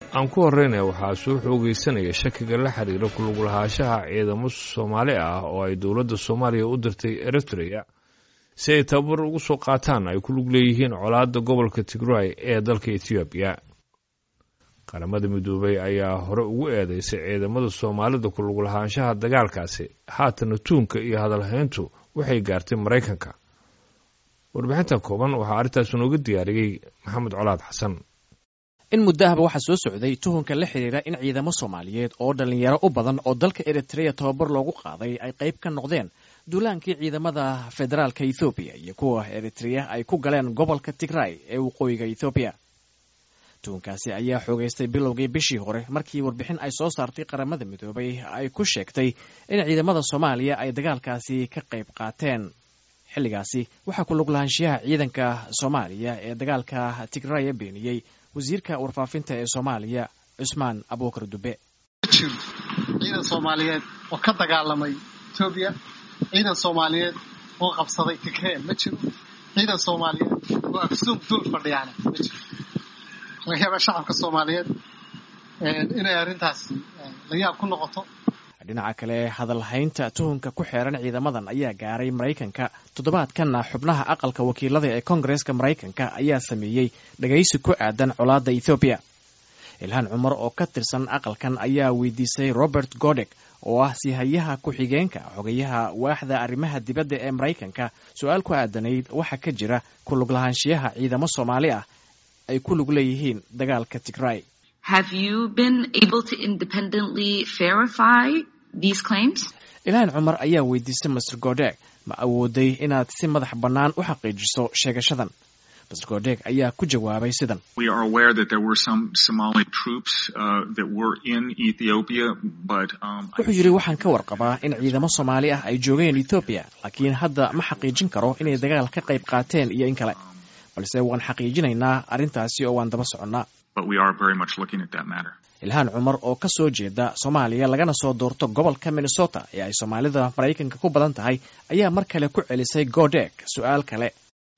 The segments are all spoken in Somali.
aan ku horreynaya waxaa soo xoogeysanaya shakiga la xiriira kuluglahaanshaha ciidamo soomaali ah oo ay dowladda soomaaliya u dirtay eritrea si ay tababar ugu soo qaataan ay ku lug leeyihiin colaadda gobolka tigray ee dalka etoobiya qaramada midoobay ayaa hore ugu eedeysay ciidamada soomaalida kuluglahaanshaha dagaalkaasi haatana tuunka iyo hadalhayntu waxay gaartay maraykanka warbixintan kooban waxaa arrintaas inooga diyaariyey maxamed colaad xasan in muddo ahba waxaa soo socday tuhunka la xidhiira in ciidamo soomaaliyeed oo dhallinyaro u badan oo dalka eritrea tababar loogu qaaday ay qayb ka noqdeen duulaankii ciidamada federaalka ethoobiya iyo kuwa eritrea ay ku galeen gobolka tigray ee waqooyiga ethoobiya tuhunkaasi ayaa xoogaystay bilowgii bishii hore markii warbixin ay soo saartay qaramada midoobay ay ku sheegtay in ciidamada soomaaliya ay dagaalkaasi ka qayb qaateen xilligaasi waxaa ku luglahaanshiyaha ciidanka soomaaliya ee dagaalka tigraya beeniyey wasiirka warfaafinta ee soomaaliya cusmaan abuukar dube ma jiro ciidan soomaaliyeed oo ka dagaalamay etoobiya ciidan soomaaliyeed oo qabsaday tigree ma jiro ciidan soomaaliyeed oo afsuuq dul fadhiyaana ma jiro laga yaaba shacabka soomaaliyeed inay arrintaasi la yaab ku noqoto dhinaca kale hadalhaynta tuhunka ku xeeran ciidamadan ayaa gaaray maraykanka toddobaadkanna xubnaha aqalka wakiilada ee koongareeska maraykanka ayaa sameeyey dhagaysi ku aadan colaadda ethoobiya ilhaan cumar oo ka tirsan aqalkan ayaa weydiisay robert godek oo ah sihayaha ku-xigeenka xogayaha waaxda arrimaha dibadda ee maraykanka su-aal ku aadanayd waxaa ka jira ku luglahaanshiyaha ciidamo soomaali ah ay ku lug leeyihiin dagaalka tigray ilhaan cumar ayaa weydiistay master godeg ma awooday inaad si madax bannaan u xaqiijiso sheegashadan master godeg ayaa ku jawaabay sidan wuxuu yidhi waxaan ka warqabaa in ciidamo soomaali ah ay joogeen ethoobiya laakiin hadda ma xaqiijin karo inay dagaal ka qayb qaateen iyo in kale balse waan xaqiijinaynaa arrintaasi oo waan daba soconnaa ilhaan cumar oo ka soo jeeda soomaaliya lagana soo doorto gobolka minnesota ee ay soomaalida maraykanka ku badan tahay ayaa mar kale ku celisay godeg su-aal kale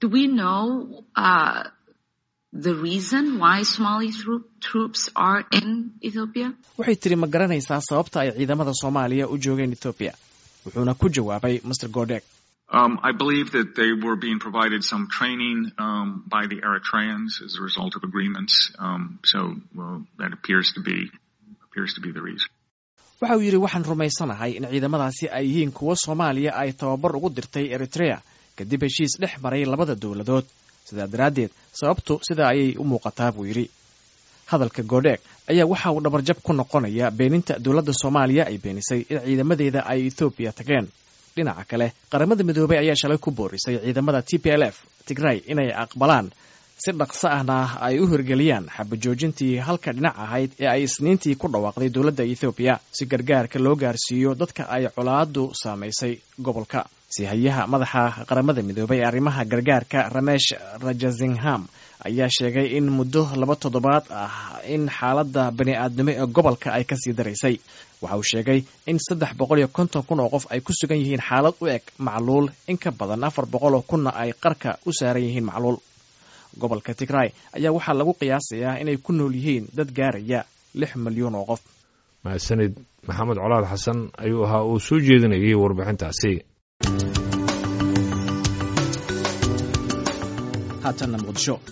waxay tiri ma garanaysaa sababta ay ciidamada soomaaliya u joogeen ethoobiya wuxuuna ku jawaabay master godeg Um, I believe that they were being provided some training um, by the Eritreans as a result of agreements. Um, so, well, that appears to be appears to be the reason. waxa uu yidhi waxaan rumaysanahay in ciidamadaasi ay yihiin kuwo soomaaliya ay tababar ugu dirtay eritrea kadib heshiis dhex maray labada dowladood sidaa daraaddeed sababtu sidaa ayay u muuqataa buu yidhi hadalka godheeg ayaa waxa uu dhabarjab ku noqonaya beeninta dowladda soomaaliya ay beenisay in ciidamadeeda ay ethoobiya tageen dhinaca kale qaramada midoobay ayaa shalay ku boorisay ciidamada t p l f tigray inay aqbalaan si dhaqso ahna ay u hirgeliyaan xabajoojintii halka dhinac ahayd ee ay isniintii ku dhawaaqday dowladda ethoobiya si gargaarka loo gaarsiiyo dadka ay colaadu saamaysay gobolka sihayaha madaxa qaramada midoobay ee arrimaha gargaarka ramesh rajazingham ayaa sheegay in muddo laba toddobaad ah in xaaladda bani aadnimo ee gobolka ay kasii daraysay waxa uu sheegay in saddex boqol iyo konton kun oo qof ay ku sugan yihiin xaalad u eg macluul in ka badan afar boqol oo kunna ay qarka u saaran yihiin macluul gobolka tigray ayaa waxaa lagu qiyaasayaa inay ku nool yihiin dad gaaraya lix milyuun oo qof mahadsanid maxamed colaad xasan ayuu ahaa uu soo jeedinayay warbixintaasi haatanna muqdisho